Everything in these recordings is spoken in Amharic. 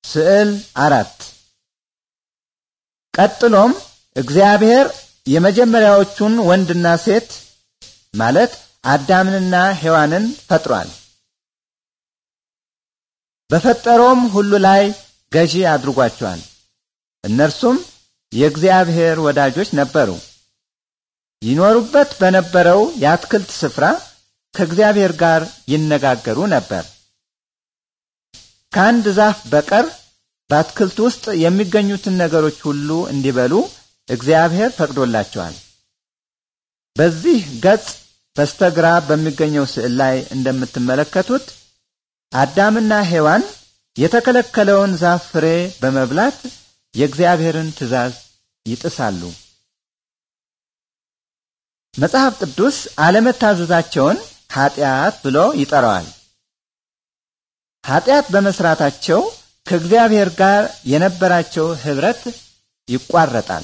ስዕል አራት ቀጥሎም እግዚአብሔር የመጀመሪያዎቹን ወንድና ሴት ማለት አዳምንና ሔዋንን ፈጥሯል። በፈጠረውም ሁሉ ላይ ገዢ አድርጓቸዋል። እነርሱም የእግዚአብሔር ወዳጆች ነበሩ። ይኖሩበት በነበረው የአትክልት ስፍራ ከእግዚአብሔር ጋር ይነጋገሩ ነበር። ከአንድ ዛፍ በቀር በአትክልት ውስጥ የሚገኙትን ነገሮች ሁሉ እንዲበሉ እግዚአብሔር ፈቅዶላቸዋል። በዚህ ገጽ በስተግራ በሚገኘው ስዕል ላይ እንደምትመለከቱት አዳምና ሔዋን የተከለከለውን ዛፍ ፍሬ በመብላት የእግዚአብሔርን ትእዛዝ ይጥሳሉ። መጽሐፍ ቅዱስ አለመታዘዛቸውን ኃጢአት ብሎ ይጠራዋል። ኃጢአት በመስራታቸው ከእግዚአብሔር ጋር የነበራቸው ኅብረት ይቋረጣል።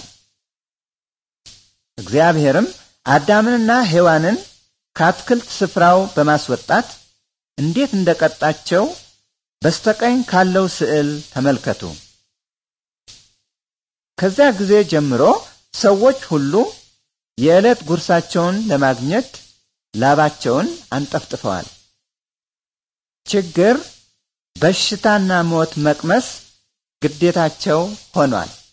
እግዚአብሔርም አዳምንና ሔዋንን ከአትክልት ስፍራው በማስወጣት እንዴት እንደቀጣቸው በስተቀኝ ካለው ስዕል ተመልከቱ። ከዚያ ጊዜ ጀምሮ ሰዎች ሁሉ የዕለት ጉርሳቸውን ለማግኘት ላባቸውን አንጠፍጥፈዋል። ችግር፣ በሽታና ሞት መቅመስ ግዴታቸው ሆኗል።